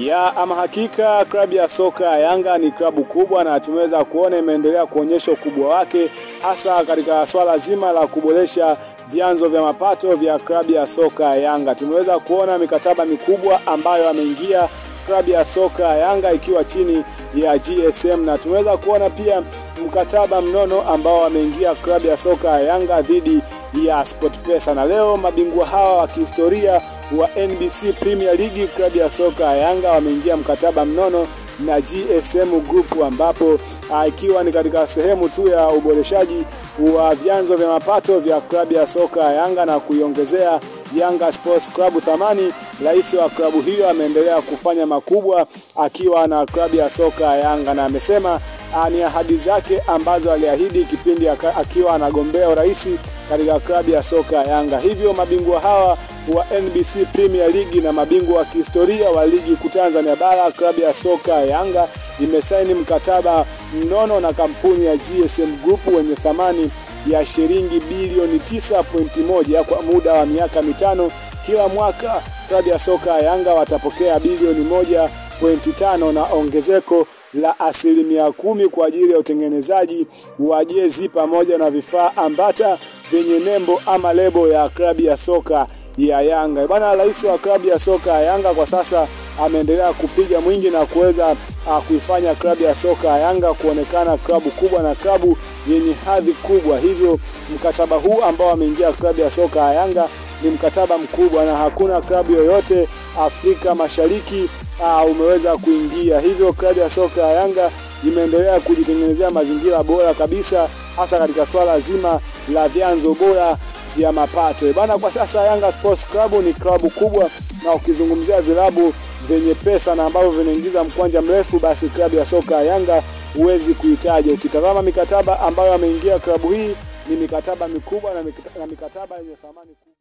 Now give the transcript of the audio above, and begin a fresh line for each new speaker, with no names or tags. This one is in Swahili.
Ya ama hakika klabu ya soka ya Yanga ni klabu kubwa na tumeweza kuona imeendelea kuonyesha ukubwa wake hasa katika swala zima la kuboresha vyanzo vya mapato vya klabu ya soka ya Yanga. Tumeweza kuona mikataba mikubwa ambayo ameingia klabu ya soka ya Yanga ikiwa chini ya GSM na tumeweza kuona pia mkataba mnono ambao ameingia klabu ya soka ya Yanga dhidi ya SportPesa, na leo mabingwa hawa wa kihistoria wa NBC Premier League klabu ya soka ya Yanga wameingia mkataba mnono na GSM Group, ambapo ikiwa ni katika sehemu tu ya uboreshaji wa vyanzo vya mapato vya klabu ya soka ya Yanga na kuiongezea Yanga Sports Club thamani. Rais wa klabu hiyo ameendelea kufanya makubwa akiwa na klabu ya soka ya Yanga na amesema ni ahadi zake ambazo aliahidi kipindi akiwa anagombea urais katika klabu ya soka ya Yanga. Hivyo mabingwa hawa wa NBC Premier League na mabingwa wa kihistoria wa ligi kuu Tanzania bara, klabu ya soka ya Yanga imesaini mkataba mnono na kampuni ya GSM Group wenye thamani ya shilingi bilioni 9.1 kwa muda wa miaka mitano. Kila mwaka klabu ya soka ya Yanga watapokea bilioni 1.5 na ongezeko la asilimia kumi kwa ajili ya utengenezaji wa jezi pamoja na vifaa ambata vyenye nembo ama lebo ya klabu ya soka ya Yanga. Bwana, rais wa klabu ya soka ya Yanga kwa sasa ameendelea kupiga mwingi na kuweza uh, kuifanya klabu ya soka ya Yanga kuonekana klabu kubwa na klabu yenye hadhi kubwa. Hivyo mkataba huu ambao ameingia klabu ya soka ya Yanga ni mkataba mkubwa na hakuna klabu yoyote Afrika Mashariki uh, umeweza kuingia. Hivyo klabu ya soka ya Yanga imeendelea kujitengenezea mazingira bora kabisa, hasa katika swala zima la vyanzo bora vya mapato bana. Kwa sasa Yanga Sports Club ni klabu kubwa, na ukizungumzia vilabu vyenye pesa na ambavyo vinaingiza mkwanja mrefu, basi klabu ya soka ya Yanga huwezi kuitaja. Ukitazama mikataba ambayo ameingia klabu hii ni mikataba mikubwa na mikataba yenye thamani kubwa.